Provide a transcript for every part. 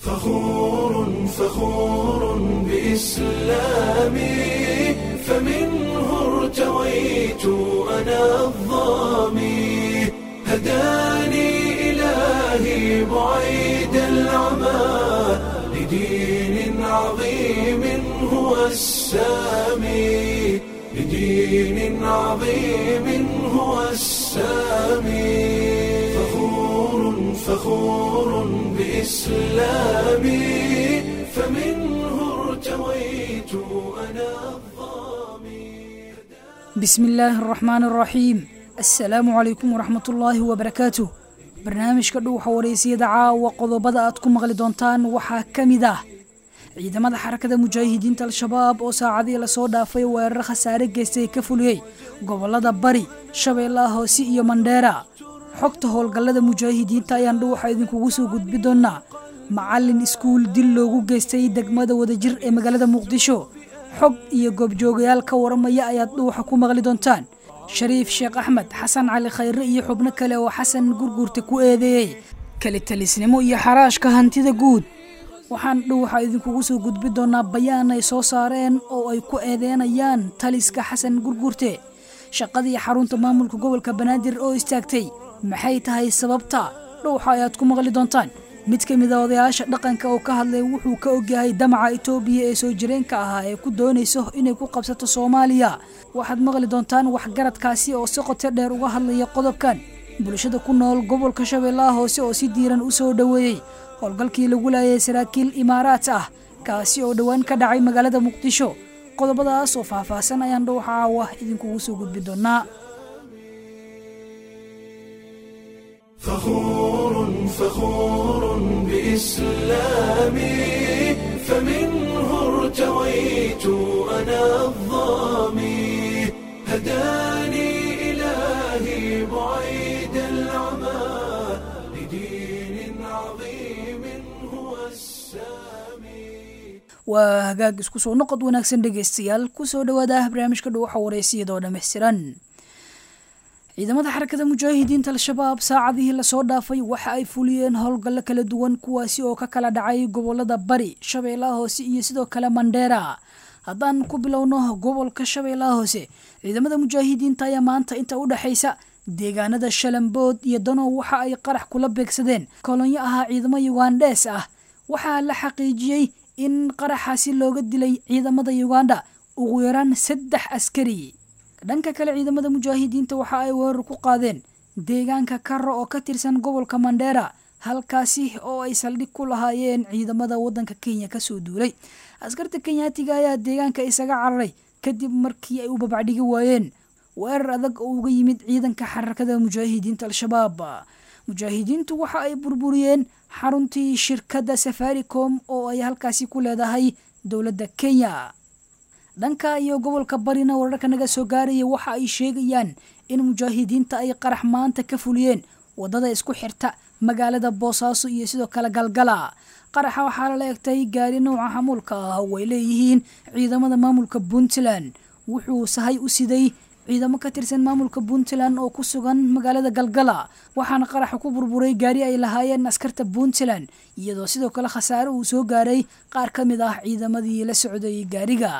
فخور فخور بإسلامي فمنه ارتويت أنا الظامي هداني إلهي بعيد العمى لدين عظيم هو السامي لدين عظيم هو السامي فخور فخور بإسلامي فمنه ارتويت أنا الظامي بسم الله الرحمن الرحيم assalaamu calaykum waraxmat ullaahi wabarakaatuh barnaamijka dhuuxa wareysiyada caawa qodobada aad ku maqli doontaan waxaa ka mid ah ciidamada xarakada mujaahidiinta al-shabaab oo saacadii lasoo dhaafay weerar khasaare geystay ka fuliyey gobolada bari shabeellaha hoose iyo mandheera xogta howlgallada mujaahidiinta ayaan dhuuxa idinkugu soo gudbi doonaa macalin iskuul dil loogu geystay degmada wadajir ee magaalada muqdisho xog iyo goobjoogayaal ka waramaya ayaad dhuuxa ku maqli doontaan shariif sheekh axmed xasan cali khayre iyo xubno kale oo xasan gurguurta ku eedeeyey kali talisnimo iyo xaraashka hantida guud waxaan dhuuxa idinkugu soo gudbi doonaa bayaan ay soo saareen oo ay ku eedeynayaan taliska xasan gurguurte shaqadii xarunta maamulka gobolka banaadir oo istaagtay maxay tahay sababta dhuuxa ayaad ku maqli doontaan mid ka mid a odayaasha dhaqanka oo ka hadlay wuxuu ka ogyahay damaca itoobiya ee soo jireenka ahaa ee ku doonayso inay ku qabsato soomaaliya waxaad maqli doontaan waxgaradkaasi oo si qoto dheer uga hadlaya qodobkan bulshada ku nool gobolka shabeellaha hoose oo si diiran u soo dhoweeyey howlgalkii lagu laayay saraakiil imaaraat ah kaasi oo dhowaan ka dhacay magaalada muqdisho qodobadaas oo faahfaahsan ayaan dhowxa caawa idinkugu soo gudbi doonaa فخور فخور بإسلامي فمنه ارتويت أنا الظامي هداني إلهي بعيد العمى لدين عظيم هو السامي waa hagaag isku soo noqod wanaagsan dhegaystayaal kusoo dhowaada barnaamijka dhuuxa wareysiyadoo dhammaystiran ciidamada xarakada mujaahidiinta al-shabaab saacadihii lasoo dhaafay waxa ay fuliyeen howlgallo kala duwan kuwaasi oo ka kala dhacay gobolada bari shabeellaha hoose iyo sidoo kale mandheera haddaan ku bilowno gobolka shabeellaha hoose ciidamada mujaahidiinta ayaa maanta inta u dhexaysa deegaanada shalambood iyo danow waxa ay qarax kula beegsadeen kolonyo ahaa ciidamo yugandhees ah waxaa la xaqiijiyey in qaraxaasi looga dilay ciidamada yuganda ugu yaraan saddex askari dhanka kale ciidamada mujaahidiinta waxa ay weerar ku qaadeen deegaanka karo oo ka tirsan gobolka mandheera halkaasi oo ay saldhig ku lahaayeen ciidamada wadanka kenya kasoo duulay askarta kenyaatiga ayaa deegaanka isaga cararay kadib markii ay u babacdhigi waayeen weerar adag oo uga yimid ciidanka xarakada mujaahidiinta al-shabaab mujaahidiintu waxa ay burburiyeen xaruntii shirkadda safaricom oo ay halkaasi ku leedahay dowladda kenya dhanka iyo gobolka barina wararka naga soo gaaraya waxa ay sheegayaan in mujaahidiinta ay qarax maanta ka fuliyeen wadada isku xirta magaalada boosaaso iyo sidoo kale galgala qaraxa waxaa lala egtay gaari nouca xamuulka ah oo ay leeyihiin ciidamada maamulka puntland wuxuu sahay u siday ciidamo ka tirsan maamulka puntland oo ku sugan magaalada galgala waxaana qaraxa ku burburay gaari ay lahaayeen askarta puntland iyadoo sidoo kale khasaare uu soo gaaray qaar ka mid ah ciidamadii la socday gaariga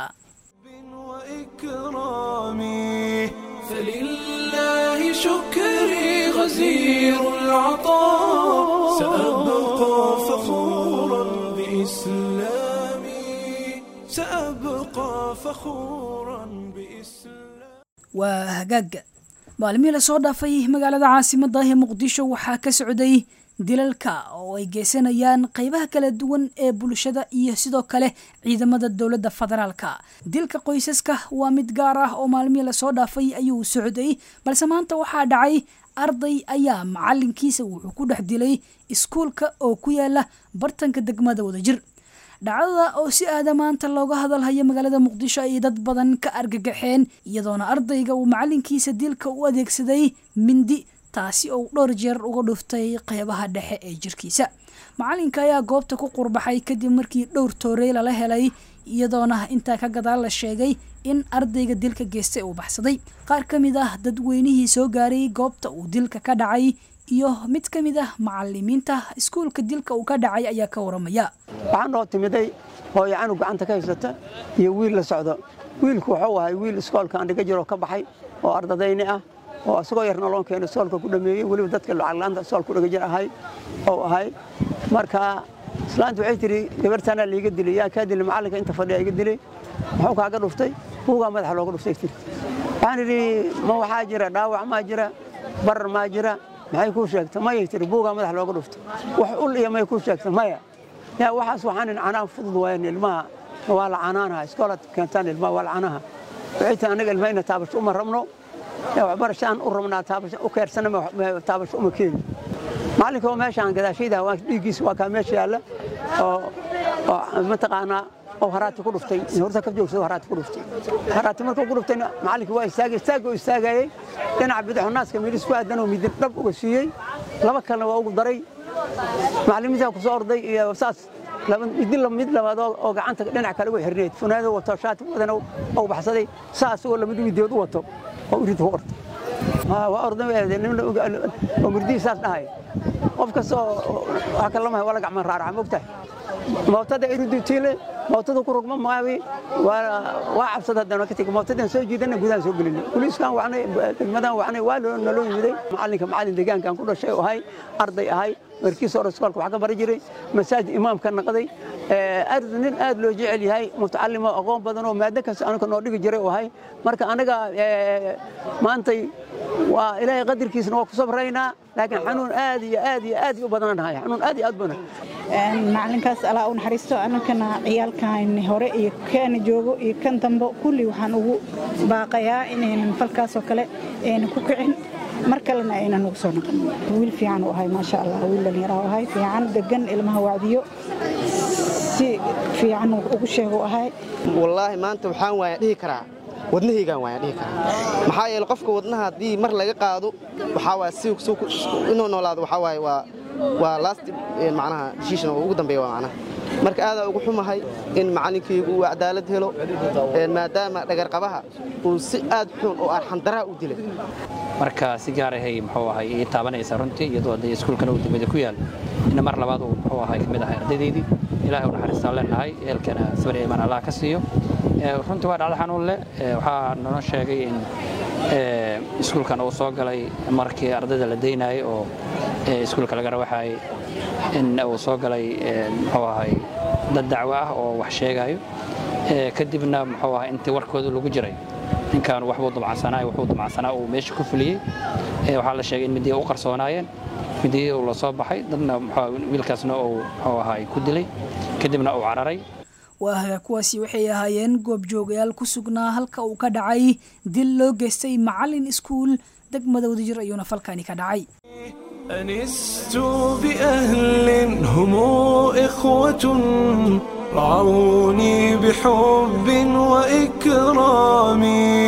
وإكرامي فلله شكري غزير العطاء سأبقى فخورا بإسلامي سأبقى فخورا بإسلامي waa hagaag maalmihii lasoo dhaafay magaalada caasimada ee muqdisho waxaa ka socday dilalka oo ay geysanayaan qeybaha kala duwan ee bulshada iyo sidoo kale ciidamada dowladda federaalka dilka qoysaska waa mid gaar ah oo maalmihii lasoo dhaafay ayuu socday balse maanta waxaa dhacay arday ayaa macalinkiisa wuxuu ku dhex dilay iskuulka oo ku yaala bartanka degmada wadajir dhacdada oo si aada maanta looga hadalhayo magaalada muqdisho ay dad badan ka argagaxeen iyadoona ardayga uu macalinkiisa dilka u adeegsaday mindi taasi oo dhowr jeer uga dhuftay qeybaha dhexe ee jirkiisa macalinka ayaa goobta ku qurbaxay kadib markii dhowr toorey lala helay iyadoona intaa ka gadaal la sheegay in ardayga dilka geystay uu baxsaday qaar ka mid ah dadweynihii soo gaaray goobta uu dilka ka dhacay iyo mid ka mid ah macalimiinta iskuulka dilka uu ka dhacay ayaa ka waramaya waxaa noo timiday hooyo canug gacanta ka haysata iyo wiil la socdo wiilku wuxuu ahay wiil iskoolka aan dhiga jiro ka baxay oo ardadayni ah oo isagoo yarna loon keeno iskoolka ku dhameeyey weliba dadka lacaglaanta iskoolka dhiga jir ahay oo ahay marka islaanta waxay tidhi gabartaanaa laiga dilay yaa kaa dilay macallinka inta fadhiya iga dilay muxuu kaaga dhuftay buugaa madaxa looga dhuftay tiri waxaan idhi ma waxaa jira dhaawac maa jira barar maa jira maxay kuu sheegta mayay tiri buugaa madaxa looga dhuftay wax ul iyo may kuu sheegta maya yaa waxaas waxaan in canaan fudud waayeen ilmaha waa la canaanaha iskoolaad keentaan ilmaha waa la canaha waxay tahay anaga ilmaha ina taabasho uma rabno waxbarasho aan u rabnaa taabasho u keersana taabasho uma keeni macallinka oo meeshaan gadaashayda waa dhiiggiisa waa kaa meesha yaalla oo mataqaanaa oo haraati ku dhuftay horta ka joogsado haraati ku dhuftay haraati markuu ku dhuftayna macallinkii waa istaagay istaagoo istaagayey dhinaca bidixu naaska miidhis ku aadan oo midin dhab uga siiyey laba kalena waa ugu daray macallimiintaa ku soo orday iyo saas midin mid labaad oo gacanta dhinac kale ugu xirneed funaanado wato shaati wadana oo baxsaday saas oo lamid midood u wato oo urid ku orday waa orday oo murdihii saas dhahay qof kastoo wax kalamahay waa la gacman raaraca mogtahay mootada irudu tiile mootada ku rugma maawi waa cabsada haddana ka tegi mootadan soo jiidana gudahan soo gelin booliiskan wacnay degmadan wacnay waa naloo yimiday macallinka macallin deegaankan ku dhashay oo ahay arday ahay markiisa hore iskoolka wax ka bari jiray masaajid imaamka naqday nin aad loo jecel yahay mutacalimo aqoon badan oo maado kasta anaga noo dhigi jiray oo ahay marka anaga maantay waa ilaahay qadarkiisna waa ku sabraynaa laakiin xanuun aad iyo aad iyo aad u badan nahay xanuun aad iyo aad badan macalinkaas alaa u naxariisto anakana ciyaalkan hore iyo kaana joogo iyo kan dambe kulli waxaan ugu baaqayaa inaynan falkaasoo kale aynan ku kicin mar kalena aynan ugu soo noqon wiil fiican u ahay maasha allah wiil dhallinyaraa u ahay fiican degan ilmaha wacdiyo si fiican ugu sheego ahay wallaahi maanta waxaan waaya dhihi karaa wadnahaygaan waaya dhihi karaa maxaa yeele qofka wadnaha haddii mar laga qaado waxaa waaya si inuu noolaado waxaa waaye waa waa last macnaha decision oo ugu dambeeya waa macnaha marka aadaa ugu xumahay in macallinkaygu uu cadaalad helo maadaama dhagarqabaha uu si aad xun oo arxandaraa u dilay marka si gaarahay muxuu ahay ii taabanaysa runtii iyadoo dee iskuulkana uu degmada ku yaal in mar labaad uu muxuu ahay ka mid ahay ardaydaydii ilaahay u naxariistaan leenahay eelkana sabir iimaan allah ka siiyo runtii waa dhacdo xanuun leh waxaa naloo sheegay in iskuulkan uu soo galay markii ardayda la daynayay oo iskuulka laga rawaxayay in uu soo galay muxuu ahay dad dacwo ah oo wax sheegayo kadibna muxuu ahay intii warkooda lagu jiray ninkan waxbuu dumacsanaa wuxuu dumacsanaa uu meesha ku fuliyey waxaa la sheegay in midiya u qarsoonaayeen midiyihii uu la soo baxay dadna wiilkaasna uu muxuu ahay ku dilay kadibna uu cararay waahaga kuwaasi waxay ahaayeen goobjoogayaal ku sugnaa halka uu ka dhacay dil loo geystay macallin iskuul degmada wadajir ayuuna falkani ka dhacay أنست بأهل هم إخوة رعوني بحب وإكرام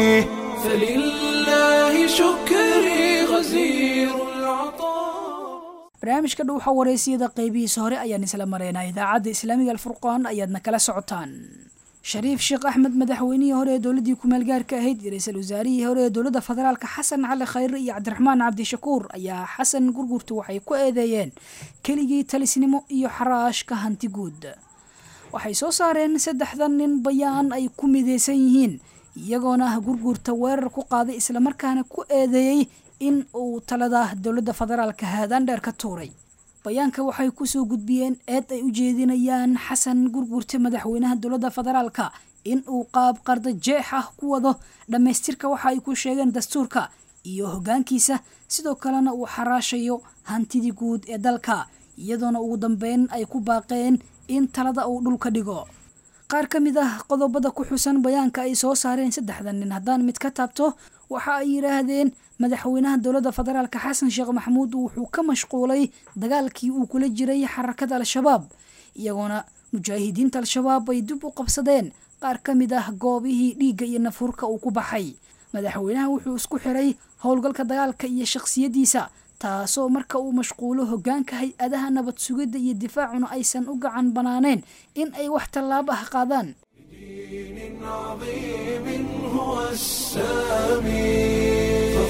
فلله شكري غزير العطاء barnaamijka dhuuxa wareysiyada qeybihiisa hore ayaan isla maraynaa idaacadda islaamiga alfurqaan ayaadna kala socotaan shariif sheekh axmed madaxweynihii hore ee dowladdii kumaalgaarka ahayd iyo ra-iisul wasaarihii hore ee dowladda federaalka xasan cali khayre iyo cabdiraxmaan cabdishakuur ayaa xasan gurgurta waxay ku eedeeyeen keligii talisnimo iyo xaraashka hanti guud waxay soo saareen saddexdan nin bayaan ay ku mideysan yihiin iyagoona ah gurgurta weerar ku qaaday islamarkaana ku eedeeyey in uu talada dowladda federaalka haadaan dheer ka tuuray bayaanka waxay kusoo gudbiyeen eed ay u jeedinayaan xasan gurgurta madaxweynaha dowladda federaalka in uu qaab qarda jeex ah ku wado dhammaystirka waxa ay ku sheegeen dastuurka iyo hoggaankiisa sidoo kalena uu xaraashayo hantidii guud ee dalka iyadoona ugu dambeyn ay ku baaqeen in talada uu dhulka dhigo qaar ka mid ah qodobada ku xusan bayaanka ay soo saareen saddexdan nin haddaan mid ka taabto waxa ay yidhaahdeen madaxweynaha dowladda federaalka xasan sheekh maxamuud wuxuu ka mashquulay dagaalkii uu kula jiray xarakada al-shabaab iyagoona mujaahidiinta al-shabaab ay dib u qabsadeen qaar ka mid ah goobihii dhiigga iyo nafuurka uu ku baxay madaxweynaha wuxuu isku xiray howlgalka dagaalka iyo shakhsiyadiisa taasoo marka uu mashquulo hoggaanka hay-adaha nabad sugidda iyo difaacuna aysan u gacan banaaneen in ay wax tallaabo ah qaadaan عظيم هو السامي فخور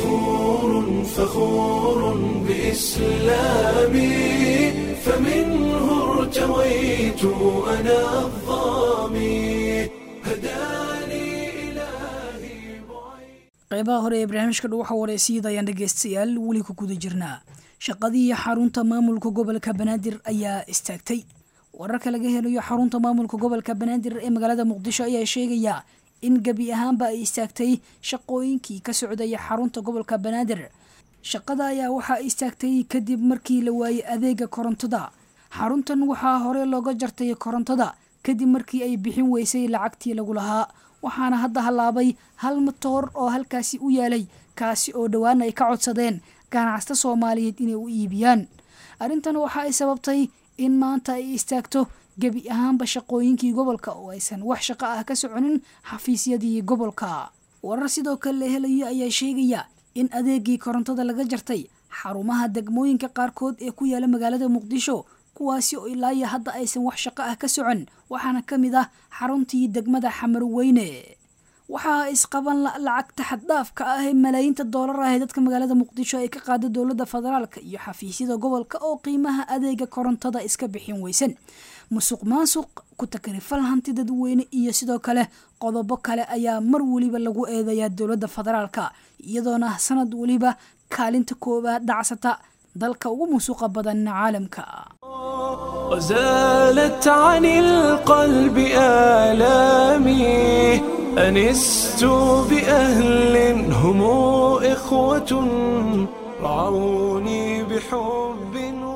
فخور فخور بإسلامي فمنه ارتويت أنا الظامي هداني إلهي بعيد qeybaha hore ee barnaamijka dhuwaxa wareysiyada ayaan dhegeystayaal weli ku guda jirnaa shaqadii xarunta maamulka gobolka banaadir ayaa istaagtay wararka laga helayo xarunta maamulka gobolka banaadir ee magaalada muqdisho ayaa sheegaya in gebi ahaanba ay istaagtay shaqooyinkii ka socdaya xarunta gobolka banaadir shaqada ayaa waxaa istaagtay kadib markii la waayey adeega korontada xaruntan waxaa hore looga jartay korontada kadib markii ay bixin weysay lacagtii lagu lahaa waxaana hadda hallaabay hal matoor oo halkaasi u yaalay kaasi oo dhowaan ay ka codsadeen ganacsata soomaaliyeed inay u iibiyaan arrintan waxa ay sababtay in maanta ay istaagto gebi ahaanba shaqooyinkii gobolka oo aysan wax shaqo ah ka soconin xafiisyadii gobolka warar sidoo kale la helayo ayaa sheegaya in adeegii korontada laga jartay xarumaha degmooyinka qaarkood ee ku yaala magaalada muqdisho kuwaasi oo ilaa iyo hadda aysan wax shaqo ah ka socon waxaana ka mid ah xaruntii degmada xamarweyne waxaa isqaban la lacagta xaddhaafka ah ee malaayiinta doolar ah ee dadka magaalada muqdisho ay ka qaada dowladda federaalka iyo xafiisyada gobolka oo qiimaha adeega korontada iska bixin weysan musuq maasuq ku takrifal hanti dadweyne iyo sidoo kale qodobo kale ayaa mar weliba lagu eedeeyaa dowladda federaalka iyadoona sanad weliba kaalinta koowaad dhacsata dalka ugu musuqa badan caalamka وزالت عن القلب آلامي أنست بأهل هم إخوة رعوني بحب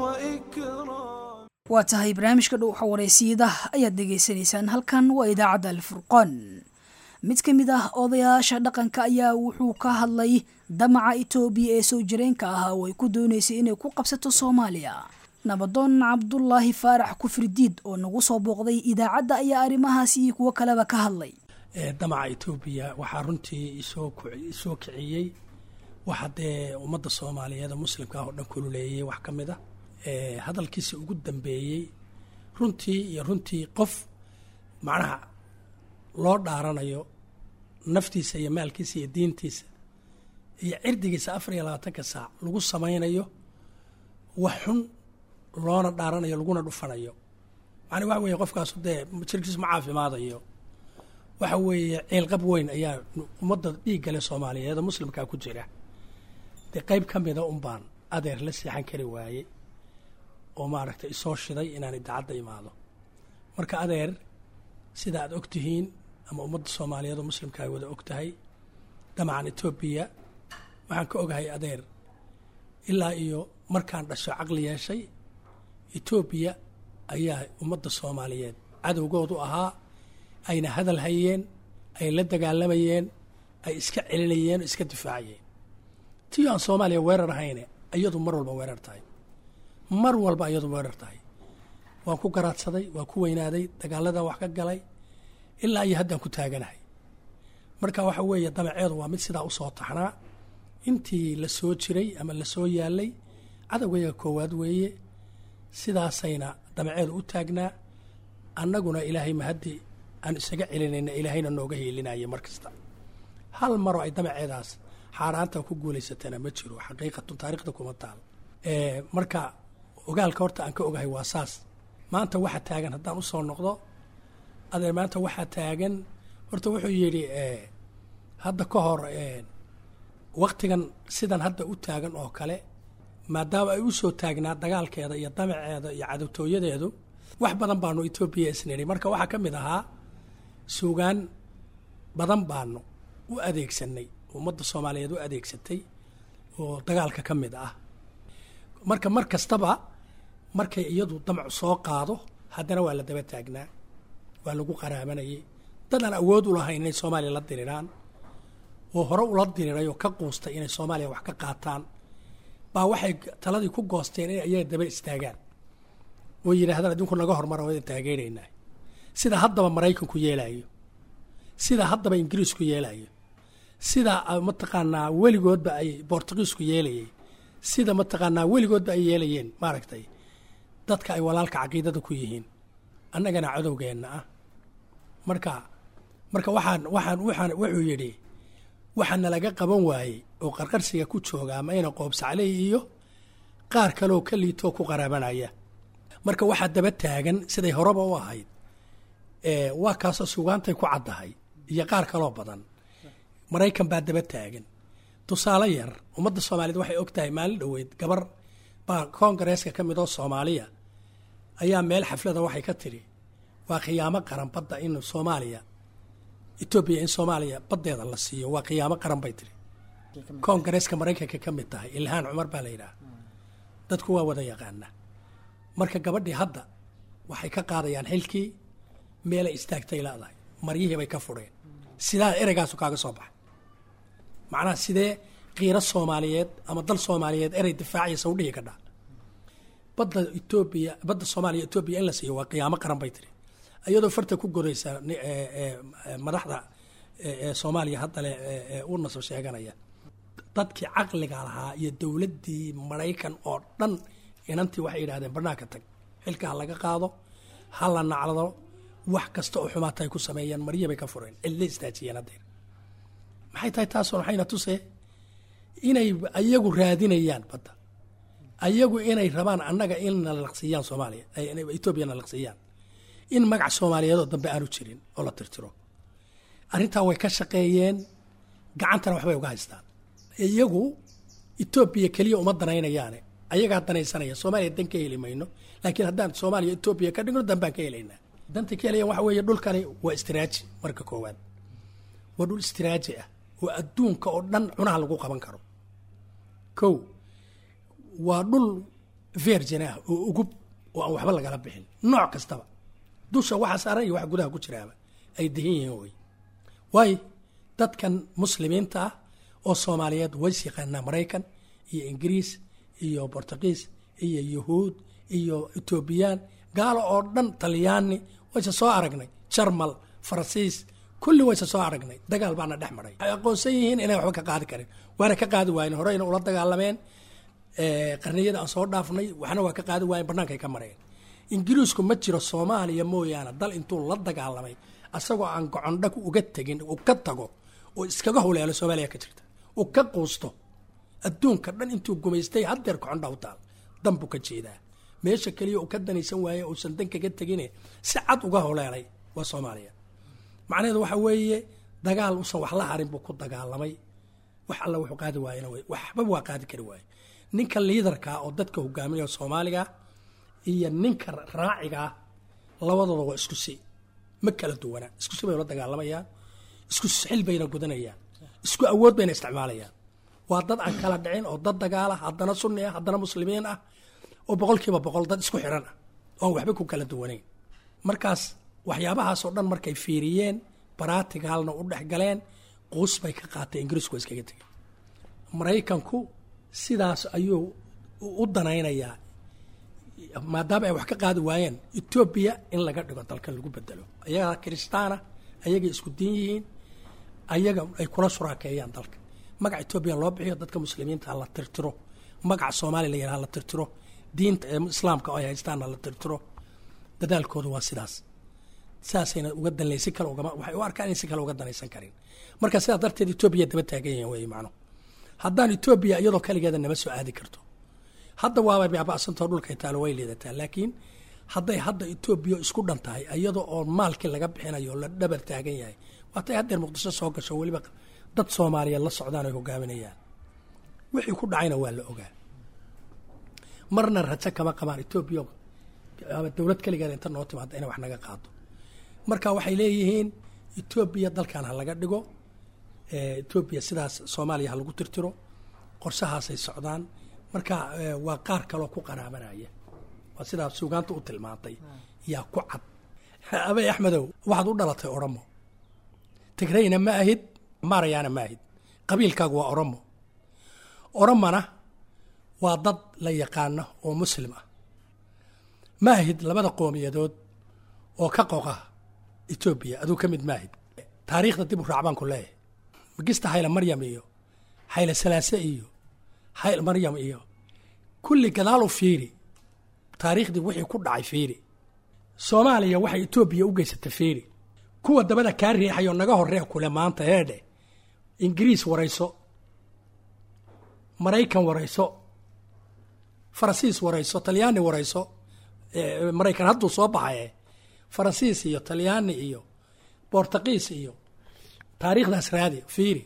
وإكرام waa tahay barnaamijka dhuuxa wareysiyada ayaad dhegaysanaysaan halkan waa idaacadda alfurqaan mid ka mid ah odayaasha dhaqanka ayaa wuxuu ka hadlay damaca itoobiya ee soo jireenka ahaa oo ay ku dooneysay inay ku qabsato soomaaliya nabadoon cabdulaahi faarax kufridiid oo nagu soo booqday idaacadda ayaa arrimahaasi iyo kuwo kaleba ka hadlay ee damaca etoobiya waxaa runtii isoo ku- isoo kiciyey waxa dee ummadda soomaaliyeed ee muslimka ah oo dhan kululeeyey wax ka mid a ee hadalkiisa ugu dambeeyey runtii iyo runtii qof macnaha loo dhaaranayo naftiisa iyo maalkiisa iyo diintiisa iyo cirdigiisa afar iyo labaatanka saac lagu samaynayo wax xun loona dhaaranayo laguna dhufanayo macnaa waxa weeye qofkaasu dee jirkiisu ma caafimaadayo waxa weeye ciilqab weyn ayaa ummadda dhiiggale soomaaliyeed oo muslimkaa ku jira dee qayb ka mida un baan adeer la seexan kari waaye oo maaragtay isoo shiday inaan idaacadda imaado marka adeer sida aad og tihiin ama ummadda soomaaliyeed oo muslimka ay wada og tahay damacan etoobiya waxaan ka ogahay adeer ilaa iyo markaan dhasho caqli yeeshay etoobiya ayaa ummadda soomaaliyeed cadowgoodu ahaa ayna hadal hayeen ay la dagaalamayeen ay iska celinayeen oo iska difaacayeen tii aan soomaaliya weerar ahayne iyadu mar walba weerar tahay mar walba iyadu weerar tahay waan ku garaadsaday waan ku weynaaday dagaaladan wax ka galay ilaa iyo haddaan ku taaganahay marka waxa weeye damaceedu waa mid sidaa usoo taxnaa intii la soo jiray ama la soo yaalay cadowgayaga koowaad weeye sidaasayna damaceedu u taagnaa annaguna ilaahay mahaddi aan isaga celinayna ilaahayna nooga hiilinaya mar kasta hal maroo ay damaceedaas xaaraanta ku guulaysatana ma jiro xaqiiqatun taariikhda kuma taal marka ogaalka horta aan ka ogahay waa saas maanta waxaa taagan haddaan usoo noqdo adeer maanta waxaa taagan horta wuxuu yidhi hadda ka hor waktigan sidan hadda u taagan oo kale maadaama ay u soo taagnaa dagaalkeeda iyo damaceeda iyo cadowtooyadeedu wax badan baanu etoobiya isnidhi marka waxaa ka mid ahaa suugaan badan baanu u adeegsanay ummadda soomaaliyeed u adeegsatay oo dagaalka ka mid ah marka mar kastaba markay iyadu damcu soo qaado haddana waa la daba taagnaa waa lagu qaraabanayay dad aan awood u lahayn inay soomaaliya la diriraan oo hore ula diriray oo ka quustay inay soomaaliya wax ka qaataan baa waxay taladii ku goosteen inay ayaga daba istaagaan oo yidhaahdaan adinku naga hormara waa idin taageeraynaa sida haddaba maraykanku yeelaayo sida haddaba ingiriisku yeelayo sida mataqaanaa weligoodba ay bortugiisku yeelayay sida mataqaanaa weligoodba ay yeelayeen maaragtay dadka ay walaalka caqiidada ku yihiin annagana cadowgeenna ah marka marka waxaan waxaan waxaan wuxuu yidhi waxaa nalaga qaban waayey oo qarqarsiga ku jooga ama ina qoobsacley iyo qaar kaleoo ka liitoo ku qaraabanaya marka waxaa daba taagan siday horeba u ahayd waa kaasoo sugaantay ku caddahay iyo qaar kaloo badan maraykan baa daba taagan tusaale yar ummadda soomaaliyeed waxay og tahay maalin dhoweyd gabar baa koongareeska ka mid oo soomaaliya ayaa meel xaflada waxay ka tidhi waa khiyaamo qaran badda in soomaaliya etoobiya in soomaaliya baddeeda la siiyo waa khiyaamo qaran bay tidhi koongareeska maraykanka ka mid tahay ilhaan cumar baa la yidhaha dadku waa wada yaqaana marka gabadhii hadda waxay ka qaadayaan xilkii meelay istaagtay leedahay maryihii bay ka fudheen sidaa ereygaasu kaaga soo baxay macnaha sidee kiiro soomaaliyeed ama dal soomaaliyeed erey difaaciyasa u dhihi kadhaa badda etoobiya badda soomaaliya etoobiya in la siiyo waa qiyaamo qaran bay tiri iyadoo farta ku godaysa madaxda soomaaliya hadda le u nasab sheeganaya dadkii caqliga lahaa iyo dowladdii maraykan oo dhan inantii waxay yidhahdeen banaanka tag xilka ha laga qaado ha la naclado wax kasta oo xumaata ay ku sameeyeen marya bay ka fureen cidla istaajiyeen haddeer maxay tahay taasoo maxayna tusee inay ayagu raadinayaan badda ayagu inay rabaan annaga in na laqsiiyaan soomaaliya etoobiya na laqsiiyaan in magac soomaaliyeedoo dambe aanu jirin oo la tirtiro arrintaa way ka shaqeeyeen gacantana waxbay uga haystaan iyagu etoobiya keliya uma danaynayaane ayagaa danaysanaya soomaaliya dan ka heli mayno laakiin haddaan soomaaliya etoobiya ka dhigno dan baan ka helaynaa danta ka helayan waxa weeye dhulkani waa istiraaji marka koowaad waa dhul istiraaji ah oo adduunka oo dhan cunaha lagu qaban karo kow waa dhul virgin ah oo ugub oo aan waxba lagala bixin nooc kastaba dusha waxa saaran iyo waxa gudaha ku jiraaba ay dahin yihiin wey waayo dadkan muslimiinta ah oo soomaaliyeed ways yaqaanaa maraykan iyo ingiriis iyo bortugiis iyo yahuud iyo etoobiyaan gaalo oo dhan talyaani wayse soo aragnay jarmal faransiis kulli wayse soo aragnay dagaal baana dhex maray waxay aqoonsan yihiin inay waxba ka qaadi karin waana ka qaadi waayen horeyna ula dagaalameen qarniyada aan soo dhaafnay waxna waa ka qaadi waayen bannaankay ka mareen ingiriisku ma jiro soomaaliya mooyaane dal intuu la dagaalamay asagoo aan gocondha uga tegin uu ka tago oo iskaga huleelo soomaaliya ka jirta uu ka quusto adduunka dhan intuu gumaystay haddeer gocondha u taal dan buu ka jeedaa meesha keliya uu ka danaysan waaye uusan dan kaga tegine si cad uga huleelay waa soomaaliya macnaheedu waxa weeye dagaal usan wax la harin buu ku dagaalamay wax alla wuxuu qaadi waayena wey waxba waa qaadi kari waaye ninka liidarkaa oo dadka hogaaminaya soomaaliga iyo ninka raacigaa labadooda waa isku si ma kala duwana isku si bay ula dagaalamayaan isku xil bayna gudanayaan isku awood bayna isticmaalayaan waa dad aan kala dhicin oo dad dagaala haddana sunni ah haddana muslimiin ah oo boqolkiiba boqol dad isku xiran ah oon waxba ku kala duwanayn markaas waxyaabahaasoo dhan markay fiiriyeen baratigaalna u dhex galeen quus bay ka qaatay ingiriisku waa iskaga tegay maraykanku sidaas ayuu u danaynayaa maadaama ay wax ka qaadi waayeen etoobiya in laga dhigo dalkan lagu bedelo ayagaa kiristaana ayagay isku diin yihiin ayaga ay kula suraakeeyaan dalka magaca etoobiya loo bixiyo dadka muslimiinta la tirtiro magaca soomaaliya la yidhaha la tirtiro diinta islaamka oo ay haystaanna la tirtiro dadaalkooda waa sidaas saasayna uga danlay si kale ugama waxay u arkaan in si kale uga danaysan karin marka sidaa darteed etoobiya daba taagan yihiin wey macno haddaan etoobiya iyadoo kaligeeda nama soo aadi karto hadda waaba baaba'santao dhulkay taalo way liidataa laakiin hadday hadda etoobiya isku dhan tahay iyadoo oo maalkii laga bixinayo oo la dhabar taagan yahay waatay haddeer muqdisho soo gasho weliba dad soomaaliyeed la socdaan ay hogaaminayaan wixii ku dhacayna waa la ogaa marna rajo kama qabaan etoobiya ama dowlad keligeeda inta noo timaada inay wax naga qaado marka waxay leeyihiin etoobiya dalkan ha laga dhigo etoobiya sidaas soomaaliya ha lagu tirtiro qorshahaasay socdaan marka waa qaar kaloo ku qaraabanaya waa sidaa suugaanta u tilmaantay yaa ku cad abay axmedow waxaad u dhalatay oromo tigrayna ma ahid maarayaana ma ahid qabiilkaagu waa oromo oromona waa dad la yaqaano oo muslim ah ma ahid labada qoomiyadood oo ka qoqa etoobiya aduu ka mid maahid taariikhda dib u raac baan ku leeyahay magista hayle maryam iyo hayle salaase iyo hayl maryam iyo kulli gadaalu fiiri taariikhdii wixii ku dhacay fiiri soomaaliya waxay etoobiya u geysatay fiiri kuwa dabada kaa riixayoo naga horree kule maanta heedhe ingiriis warayso maraykan warayso faransiis warayso talyaani warayso eh, maraykan hadduu soo baxaye faransiis iyo talyaani iyo bortuqiis iyo taariikhdaas raadi fiiri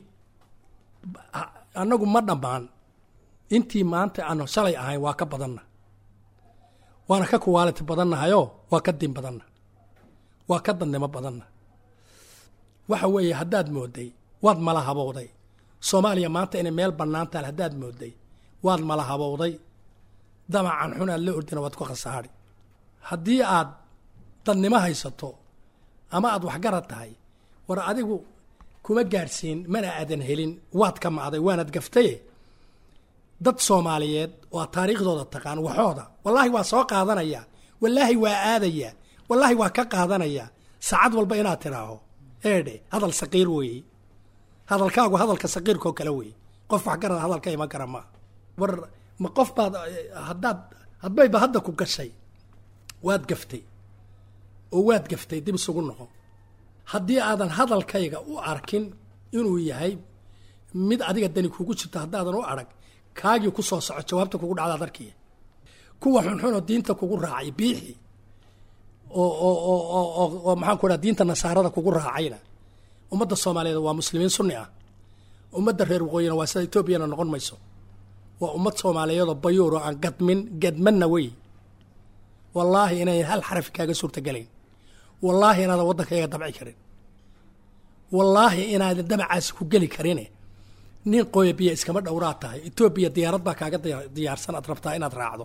Ha- annagu ma dhammaan intii maanta aanu shalay ahayn waa ka badanna waana ka kuwaaliti badannahayoo waa ka din badanna waa ka dandnimo badanna waxa weeye haddaad mooday waad mala habowday soomaaliya maanta inay meel bannaan tahay haddaad mooday waad mala habowday damacan xun aad la ordina waad ku khasaari haddii aad dadnimo haysato ama aad waxgarad tahay war adigu kuma gaadhsiin mana aadan helin waad ka macday waanad gaftaye dad soomaaliyeed oo aad taariikhdooda taqaan waxooda wallaahi waa soo qaadanaya wallaahi waa aadaya wallaahi waa ka qaadanaya saacad walba inaad tidhaaho eedhe hadal saqiir weeye hadalkaagu hadalka saqiirkoo kale weeye qof waxgarada hadalka ima gara maa war ma qof baad eh, haddaad hadbayba hadda ku gashay waad gaftay oo waad gaftay dib isugu noqo haddii aadan hadalkayga u arkin inuu yahay mid adiga dani kugu jirto haddaadan u arag kaagii ku soo soco jawaabta kugu dhacdaad arkiya kuwa xunxunoo diinta kugu raacay biixi oo oo oo oo oo oo maxaan ku dhaha diinta nasaarada kugu raacayna ummadda soomaaliyeed waa muslimiin sunni ah ummadda reer waqooyina waa sida etoobiyana noqon mayso waa ummad soomaaliyeed oo bayuur oo aan gadmin gadmanna wey wallaahi inayn hal xarafi kaaga suurtagelayn wallaahi inaadan waddankayga dabci karin wallaahi inaadan damacaasi ku geli karine nin qooya biya iskama dhowraa tahay etoobiya diyaarad baa kaaga diya- diyaarsan aad rabtaa inaad raacdo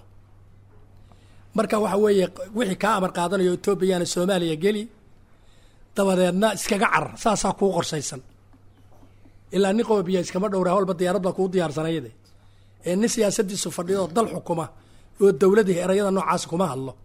marka waxa weeye wixii kaa amar qaadanayo etoobiyana soomaaliya geli dabadeedna iskaga carar saasaa kuu qorsaysan ilaa nin qooya biya iskama dhowraa walba diyaarad baa kuu diyaarsanayade ee nin siyaasadiisu fadhiyo oo dal xukuma oo dowladii erayada noocaas kuma hadlo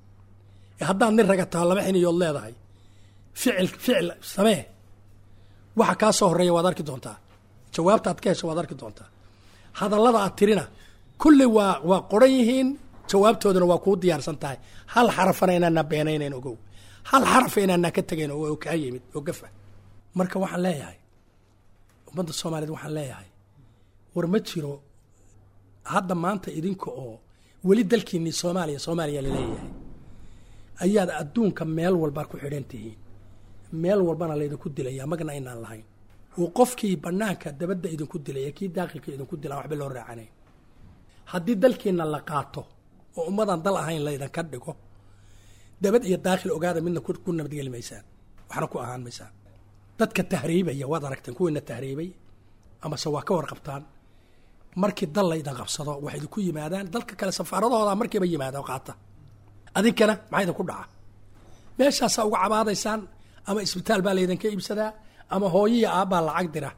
ee haddaad nin raga taho laba xiniyood leedahay ficil ficil samee waxa kaa soo horeeya waad arki doontaa jawaabta aad ka hesho waad arki doontaa hadallada aad tirina kulli waa waa qoran yihiin jawaabtooduna waa kuu diyaarsan tahay hal xarafana inaana beenaynayn ogow hal xarafa inaana ka tegayn oo kaa yimid oo gafa marka waxaan leeyahay ummadda soomaaliyeed waxaan leeyahay war ma jiro hadda maanta idinka oo weli dalkiinii soomaaliya soomaaliya laleeyahay ayaad adduunka meel walba ku xidhan tihiin meel walbana laydinku dilaya magna aynaan lahayn oo qofkii banaanka dabadda idinku dilaya kii daaqilka idinku dila waxba loo raacanayn haddii dalkiina la qaato oo ummadan dal ahayn laydinka dhigo dabad iyo daakil ogaada midna ku ku nabadgeli maysaan waxna ku ahaan maysaan dadka tahriibaya waad aragteen kuwiina tahriibay amase waa ka warqabtaan markii dal laydin qabsado waxay idinku yimaadaan dalka kale safaaradahooda markiiba yimaada oo qaata adinkana maxaa idinku dhaca meeshaasaa uga cabaadaysaan ama isbitaal baa laydinka iibsadaa ama hooyiya aabbaa lacag dira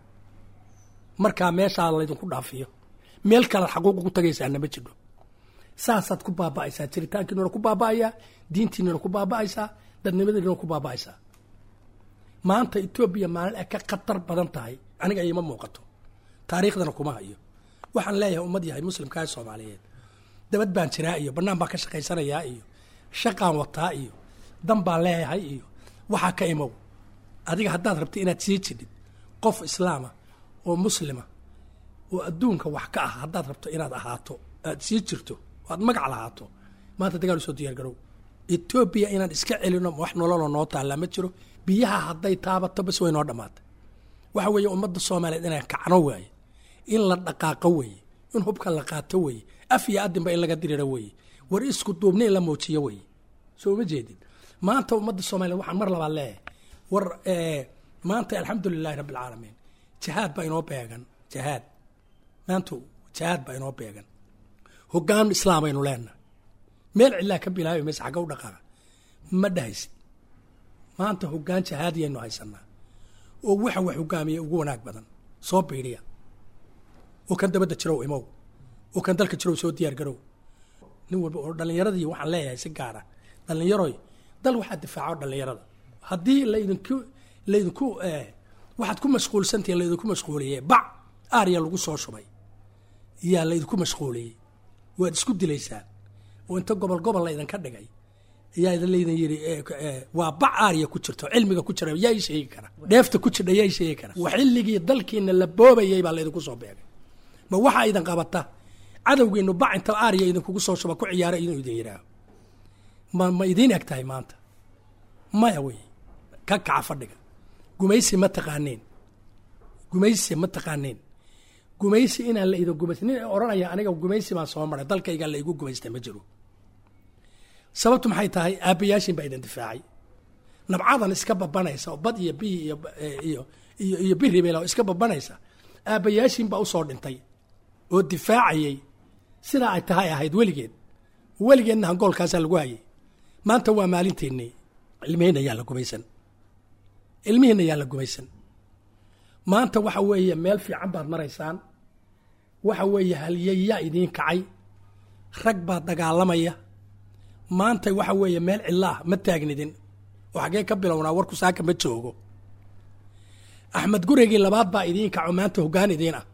markaa meeshaa laydinku dhaafiyo meel kale xaquuq ugu tagaysaana ma jidho saasaad ku baaba'aysaa jiritaankiinuna ku baaba'ayaa diintiinuna ku baaba'aysaa dadnimadiinuna ku baaba'aysaa maanta etoobiya maalin ay ka khatar badan tahay aniga iima muuqato taariikhdana kuma hayo waxaan leeyahay ummad yahay muslimkaa soomaaliyeed dabad baan jiraa iyo bannaan baan ka shaqaysanayaa iyo shaqaan wataa iyo dan baan leeyahay iyo waxaa ka imow adiga haddaad rabto inaad sii jidhid qof islaama oo muslima oo adduunka wax ka ah haddaad rabto inaad ahaato aad sii jirto oo aad magac lahaato maanta dagaal usoo diyaar garow etoobiya inaan iska celino wax nololoo noo taallaa ma jiro biyaha hadday taabato bas way noo dhammaatay waxa weeye ummadda soomaaliyeed inaan kacno waaye in la dhaqaaqo weeye in hubka la qaato weeye af iyo adinba in laga diriro weeye war isku duubni in la muujiyo weeye soo ma jeedin maanta ummadda soomaaliyeed waxaan mar labaad leeyahay war maanta alxamdu lilahi rabbi alcaalamiin jihaad baa inoo beegan jihaad maanta jihaad baa inoo beegan hogaan islaam aynu leenahay meel cidlaa ka bilaabi maysa xagga u dhaqaaqa ma dhahaysid maanta hogaan jihaadiyaynu haysanaa oo waxa wax hogaamiya ugu wanaag badan soo biidhiya oo kan dabadda jirow imow oo kan dalka jirow soo diyaar garow nin walba oo dhallinyaradii waxaan leeyahay si gaara dhallinyaroy dal waxaa difaaco dhallinyarada haddii laydinku laydinku waxaad ku mashquulsantihiin laydinku mashquuliyey bac aarya lagu soo shubay yaa laydinku mashquuliyey waad isku dilaysaan oo inta gobol gobol laydinka dhigay ayaa laydin yidhi waa bac aarya ku jirto cilmiga ku jira yaa ii sheegi kara dheefta ku jirdha yaa ii sheegi kara waa xilligii dalkiina la boobayay baa laydinku soo beegay ma waxaa idin qabata cadowgeenu bac inta aariya idinkugu soo shuba ku ciyaara inuu idin yidhaaho ma ma idiin eg tahay maanta maya wey ka kaca fadhiga gumaysi ma taqaaneen gumaysi ma taqaaneen gumaysi inaan la idin gumaysi nin odhanaya aniga gumaysi baan soo maray dalkayga la igu gumaysta ma jiro sababtu maxay tahay aabbayaashin baa idin difaacay nabcadan iska babanaysa oo bad iyo bihi iyo iyo iyo iyo biribel oo iska babanaysa aabbayaashin baa usoo dhintay oo difaacayay sidaa ay tahay ahayd weligeed weligeedna hangoolkaasaa lagu hayay maanta waa maalinteennii ilmihiina yaa la gumaysan ilmihiina yaa la gumaysan maanta waxa weeye meel fiican baad maraysaan waxa weeye halyeyaa idiin kacay rag baa dagaalamaya maanta waxa weeye meel cilaah ma taagnidin oo xaggee ka bilownaa warku saaka ma joogo axmed gurigii labaad baa idiin kaco maanta hoggaan idiin ah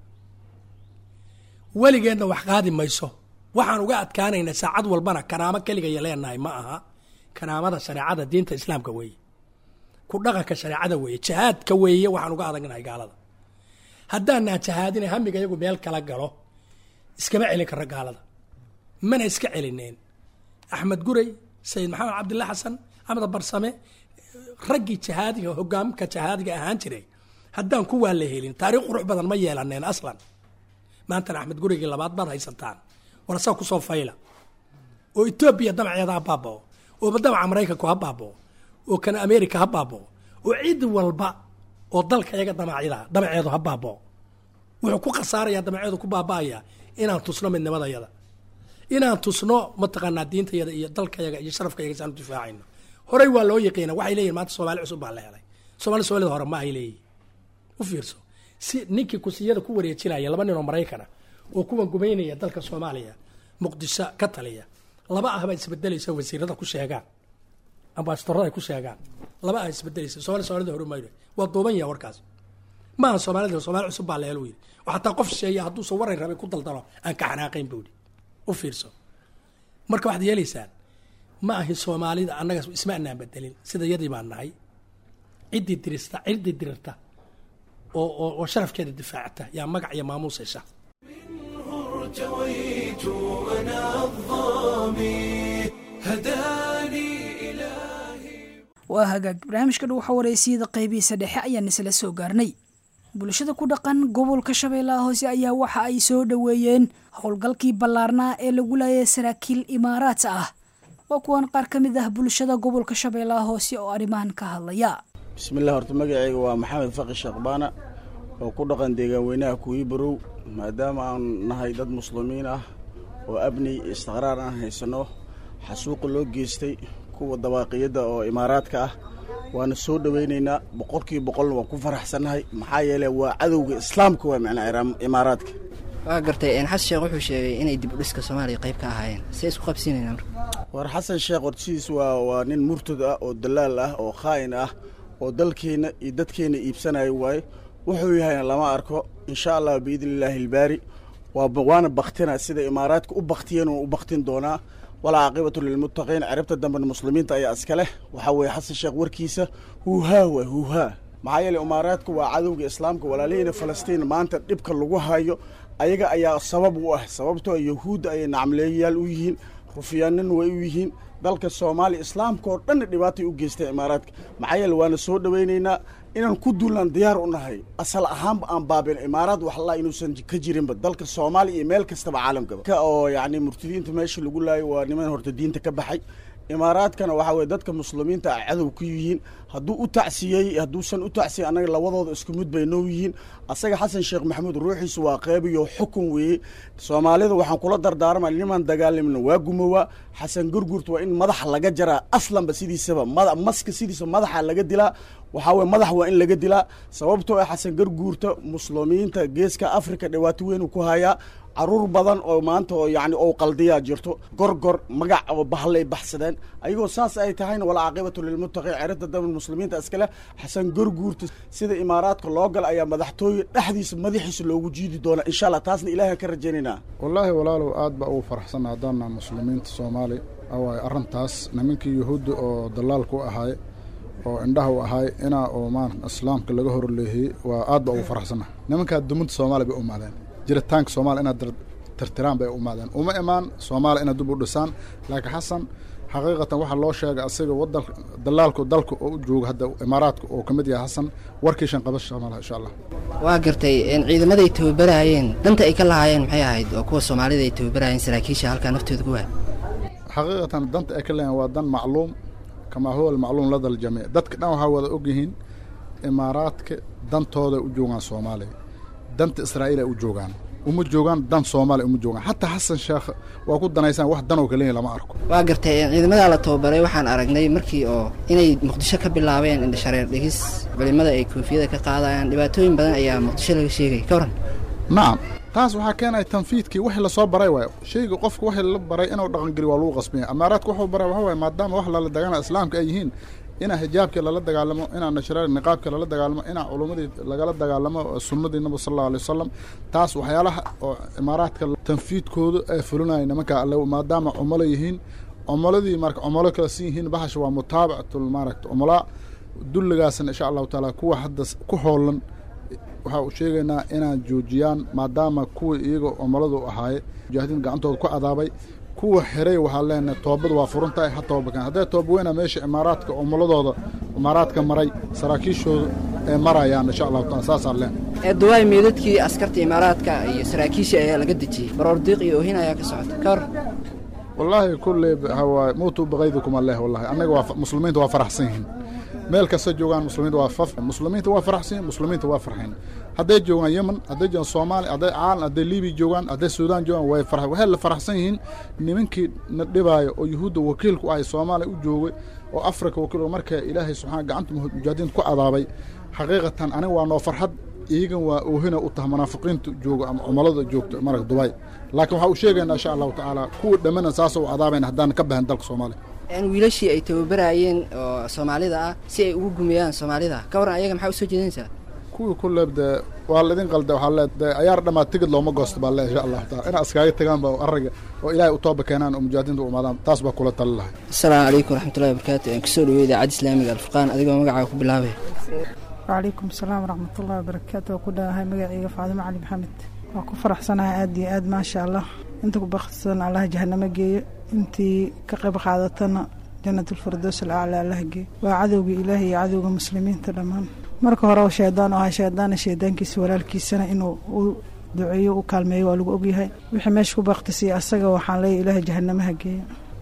weligeedna wax qaadi mayso waxaan uga adkaanaynaa saacad walbana kanaamo keligaya leenahay ma aha kanaamada shareecada diinta islaamka weeye ku dhaqanka shareecada weeye jahaadka weeye waxaan uga adagnahay gaalada haddaanaan jahaadina hamiga iyagu meel kala galo iskama celin karo gaalada mana iska celineen axmed guray sayid maxamed cabdilla xasan axmed barsame raggii jahaadiga hogaamka jahaadiga ahaan jiray haddaan kuwaa la helin taariikh qurux badan ma yeelaneen aslan maantana axmed gurigii labaad baad haysataan warsaa kusoo fayla oo etoobiya damaceeda ha baabao oo damaca maraykanku ha baabao oo kana america ha baabao oo cid walba oo dalka iyaga damacida damaceedu ha baabao wuxuu ku khasaaraya damaceedu ku baaba'aya inaan tusno midnimadayada inaan tusno mataqaanaa diintayada iyo dalkayaga iyo sharafkayaga saan u difaacayno horey waa loo yaqiina waxay leeyihin maanta soomaali cusub baa la helay soomali soomaalida hore ma ay leeyihin u fiirso si ninkii kusiyada ku wareejinaya laba nin oo maraykana oo kuwan gumaynaya dalka soomaaliya muqdisho ka taliya laba ah baa isbedelaysa wasiirada ku sheegaan ambasadorada ay ku sheegaan laba ah isbedelaysa soomali soomaalida hore mayro waa duuban yaha warkaas maaha soomaalida soomaali cusub baa la helo yidhi oo xataa qof sheeya hadduusan waran rabay ku daldalo aan ka xanaaqayn buu yidhi u fiirso marka waxaad yeelaysaan ma ahi soomaalida annaga isma anaan bedelin sida yadii baan nahay ciddii dirista ciddii dirirta oo oo oo sharafkeeda difaacata yaa magac iyo maamuus hesha ارتويت أنا الظامي هداني إلهي waa hagaag barnaamijka dhow xawareysiyada qaybihiisa dhexe ayaan isla soo gaarnay bulshada ku dhaqan gobolka shabeellaha hoose ayaa waxa ay soo dhoweeyeen howlgalkii ballaarnaa ee lagu laayay saraakiil imaaraat ah waa kuwan qaar ka mid ah bulshada gobolka shabeellaha hoose oo arrimahan ka hadlaya bismillah horta magacayga waa maxamed faqi sheekbaana oo ku dhaqan deegaan weynaha kuwii barow maadaama aan nahay dad muslimiin ah oo abni istiqraar aan haysanno xasuuqa loo geystay kuwa dabaaqiyadda oo imaaraadka ah waana soo dhowaynaynaa boqolkiiba boqolna waan ku faraxsannahay maxaa yeele waa cadowga islaamka waa macnaa imaaraadka waa gartay xasan sheekh wuxuu sheegay inay dib u dhiska soomaaliya qayb ka ahaayeen see isku qabsiinayna marka war xasan sheekh hortiis waa waa nin murtad ah oo dalaal ah oo khaa'in ah oo dalkeenna iyo dadkeenna iibsanayo waaye wuxuu yahayna lama arko insha allah biidni illaahi ilbaari waa waana baktina sida imaaraadka u baktiyeen u baktin doonaa walaa caaqibatu lilmuttaqiin ciribta dambena muslimiinta ayaa iska leh waxaa weeye xasan sheekh warkiisa huuhaa waa huuhaa maxaa yeele imaaraadku waa cadowga islaamka walaalihiina falastiin maanta dhibka lagu hayo ayaga ayaa sabab u ah sababtoo yahuudda ayay nacmleeyayaal u yihiin rufyaanina way u yihiin dalka soomaaliya islaamka oo dhanna dhibaatay u geystay imaaraadka maxaa yeele waana soo dhowaynaynaa inaan ku duulaan diyaar u nahay asal ahaanba aan baabin imaaraad waxlaa inuusan ka jirinba dalka soomaaliya iyo meel kastaba caalamkaba ka oo yacni murtadiinta meesha lagu laayo waa niman horta diinta ka baxay imaaraadkana waxaa weye dadka muslimiinta ah cadow ku yihiin hadduu u tacsiyey hadduusan u tacsiyey annaga labadooda isku mid bay noo yihiin asaga xasan sheekh maxamuud ruuxiisu waa qeybiyo xukun weeye soomaalida waxaan kula dardaarmay niman dagaalamna waa gumowaa xasan gurgurta waa in madaxa laga jaraa aslanba sidiisaba mada maska sidiisa madaxa laga dilaa waxaa weye madax waa in laga dilaa sababtoo ah xasan garguurta muslimiinta geeska africa dhibaato weyn uu ku hayaa caruur badan oo maanta oo yani oo qaldiyaa jirto gorgor magac oo bahlay baxsadeen ayagoo saas ay tahayna wala caaqibatu lilmuttaqiin ciribta daba muslimiinta iskale xasan gorguurta sida imaaraadka loo gala ayaa madaxtooye dhexdiisa madaxiisa loogu jiidi doonaa insha allah taasna ilaahan ka rajaynaynaa wallaahi walaalow aad baa ugu faraxsanna haddaana muslimiinta soomaali awaaye arrintaas nimankii yuhuudda oo dalaalka u ahaay oo indhaha u ahaay inaa oo maan islaamka laga horleehiyey waa aad baa ugu faraxsanna nimankaa dumada soomaaliya bay u maadeen jiritaanka soomaaliya inaad tirtiraan bay u imaadeen uma imaan soomaaliya inaad dib u dhisaan laakiin xasan xaqiiqatan waxaa loo sheegay asiga wadan dalaalku dalka oo u jooga hadda imaaraadka oo ka mid yahay xasan warkiishan qabasha malaha insha allah waa gartay ciidamada ay tababaraayeen danta ay ka lahaayeen maxay ahayd oo kuwa soomaalida ay tababaraayeen saraakiisha halkaa naftooda ku waay xaqiiqatan danta ay ka leeyahin waa dan macluum kamaa huwa almacluum lada aljamiic dadka dhan waxaa wada ogyihiin imaaraadka dantooda u joogaan soomaaliya danta israa'iil ay u joogaan uma joogaan dan soomaaliya uma joogaan xataa xasan sheekh waa ku danaysaan wax danoo kaleeya lama arko waa gartay ciidamadaa la tababaray waxaan aragnay markii oo inay muqdisho ka bilaabeen indhashareer dhigis culimada ay koofiyada ka qaadayaan dhibaatooyin badan ayaa muqdisho laga sheegay ka waran nacam taas waxaa keenaya tanfiidkii wixii lasoo baray waayo shayga qofka wixii la baray inuu dhaqangeli waa lagu qasbanya amaaraadka wuxuu baray waxa waaye maadaama wax lala dagaalama islaamka ay yihiin inaa xijaabkii lala dagaalamo inaa nashraari niqaabkii lala dagaalamo inaa culummadii lagala dagaalamo sunnadii nabi sal allahu alay wasalam taas waxyaalaha oo imaaraadka tanfiidkooda ay fulinaya nimanka alle maadaama cumalo yihiin cumaladii marka cumalo kala sin yihiin bahasha waa mutaabacatul maaragta cumala dulligaasna insha allahu taala kuwa hadda ku hoolan waxaa u sheegaynaa inaan joojiyaan maadaama kuwa iyaga cumaladu ahaaye mujaahidiin gacantooda ku cadaabay kuwa xiray waxaa leenahay toobadu waa furan tahay ha toobakeen hadday tooba weyna meesha imaaraadka cumuladooda imaaraadka maray saraakiishooda ee marayaan insha allahu taala saasaan leenahay duwaay meedadkii askarta imaaraadka iyo saraakiisha ayaa laga dejiyey baroordiiq iyo oohin ayaa ka socota ka war wallaahi kulley hawaa muutuu baqaydikum alleh wallahi annaga waa muslimiinta waa faraxsan yihiin meel kasta joogaan muslimiinta waa faf muslimiinta waa faraxsan yihiin muslimiinta waa farxeen hadday joogaan yemen hadday joogaan soomaaliya hadday caalan hadday libiya joogaan hadday suudaan joogaan way far waxay la faraxsan yihiin nimankii na dhibaayo oo yuhuudda wakiilku ahay soomaaliya u joogay oo afrika wakiil markaa ilaahay subxaana gacanta mujaahidiinta ku cadaabay xaqiiqatan aniga waa noo farxad iyagan waa oohina u taha munaafiqiinta jooga ama cumalada joogto marag dubai laakiin waxaa u sheegaynaa insha allahu tacaala kuwa dhammana saasoo u cadaabayna haddaan ka bahan dalka soomaaliya wiilashii ay tababaraayeen oo soomaalida ah si ay ugu gumiyaan soomaalida ka waran ayaga maxaa usoo jeedinaysaa kuwii kuleeb dee waa laidin qalda waxaa le dee ayaar dhammaa tigid looma goosto baa le insha allahu taala inaa iskaaga tagaan ba ariga oo ilaahay u tooba keenaan oo mujaahidiinta u imaadaan taas baa kula tali lahay asalaamu calaykum waraxmatullahi wabarakaatu aan kusoo dhaweey idaacadda islaamiga alfurqaan adigoo magacaaga ku bilaabay wcalaykum asalaam waraxmatullahi wabarakaatu waa ku dhawahay magacayga faadimo cali maxamed waa ku faraxsanahay aad iyo aad maasha allah inta ku baktisan allah jahanamo geeyo intii ka qayb qaadatana janatulfardoos alaclaa allah geeyo waa cadowga ilaahi iyo cadowga muslimiinta dhammaan marka hore oo shaydaan oo ahaa shaydaana shaydaankiisa walaalkiisana inuu u duceeyo u kaalmeeyo waa lagu ogyahay wixii meesha ku baktisiya asaga waxaan leeyahy ilaahay jahanamaha geeyo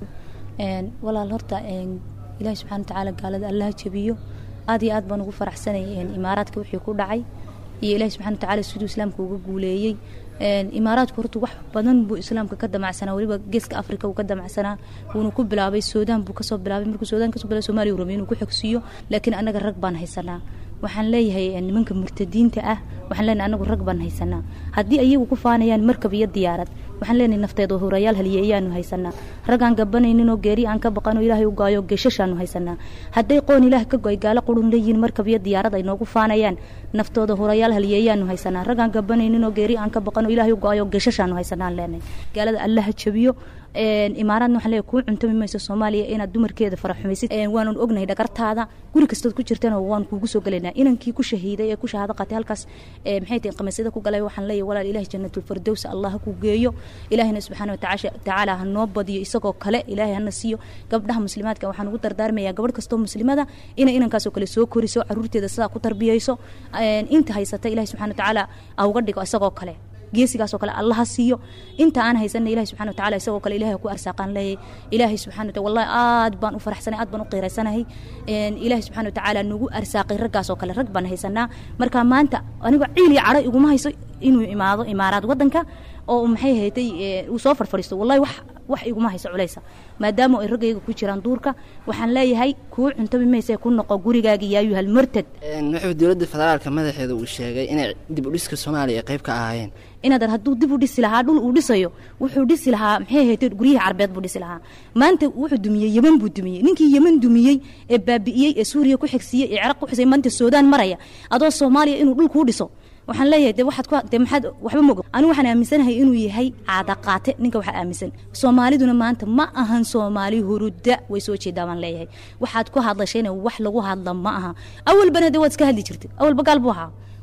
walaal horta ilaahi subxana watacaala gaalada allaha jabiyo aad iyo aad baan ugu faraxsanay imaaraadka wixii ku dhacay iyo ilaahi subxana watacaala siduu islaamka uga guuleeyey imaaraadku horta wax badan buu islaamka ka damacsanaa weliba geeska afrika uu ka damacsanaa wuuna ku bilaabay suudaan buu kasoo bilaabay markuu suudaan kasoo bilaabay soomaaliya uu rabay inuu ku xogsiiyo laakiin annaga rag baan haysanaa waxaan leeyahay nimanka murtadiinta ah waxaan leenahay anagu rag baan haysanaa haddii ayagu ku faanayaan markab iyo diyaarad waxaan leenahay nafteeda hurayaal haliyeeyaanu haysanaa rag aan gabanayninoo geeri aan ka baqanoo ilaahay u gaayo geeshashaanu haysanaa hadday qoon ilaah ka goy gaalo qurun leeyihiin markab iyo diyaarad ay noogu faanayaan naftooda hurayaal haliyeeyaanu haysanaa rag aan gabanayninoo geeri aan ka baqanoo ilaahay u gaayo geeshashaanu haysanaan leenahay gaalada allaha jabiyo imaaraadna waxaan leeyahay kuu cuntami mayso soomaaliya inaad dumarkeeda faraxumaysid waanan ognahay dhagartaada guri kastood ku jirtana waan kuugu soo gelaynaa inankii ku shahiiday ee ku shahaado qaatay halkaas maxay tahay qamiisyada ku galay waxaan leeyahay walaal ilaahi janatulfardows allah ha ku geeyo ilaahina subxaana watacaala ha noo badiyo isagoo kale ilaahay hana siiyo gabdhaha muslimaadka waxaan ugu dardaarmayaa gabadh kastoo muslimada inay inankaasoo kale soo koriso caruurteeda sidaa ku tarbiyayso inta haysata ilahi subxana watacaala ha uga dhigo isagoo kale geesigaasoo kale allaha siiyo inta aan haysana ilahi subxana watacala isagoo kale ilahay ku arsaaqaan leeyay ilaahay subxana wataala wallahi aad baan u faraxsanay aad baan u qiiraysanahay ilaahay subxana watacaala nagu arsaaqay raggaasoo kale rag baan haysanaa marka maanta anigoo ciil iyo cadho iguma hayso inuu imaado imaaraad waddanka oo maxay haytay uu soo farfadhiisto wallahi wax wax iguma hayso culaysa maadaama ay raggayga ku jiraan duurka waxaan leeyahay kuu cuntami mayse ku noqo gurigaaga yaayuhal murtad wuxuu dowladda federaalka madaxeeda uu sheegay inay dib u dhiska soomaaliya ay qayb ka ahaayeen inaadan hadduu dib u dhisi lahaa dhul uu dhisayo wuxuu dhisi lahaa maxay haytay guryihii carbeed buu dhisi lahaa maanta wuxuu dumiyey yeman buu dumiyey ninkii yeman dumiyey ee baabi'iyey ee suuriya ku xigsiiyey ee ciraaq ku xisay maanta suudaan maraya adoo soomaaliya inuu dhul kuu dhiso waxaan leeyahay de waxaad ku de maxaad waxba mogo anigu waxaan aaminsanahay inuu yahay caada qaate ninka waxaa aaminsan soomaaliduna maanta ma ahan soomaali huruda way soo jeedaa baan leeyahay waxaad ku hadlashayna wax lagu hadla ma aha awalbana de waad iska hadli jirtay awalba gaal buu ahaa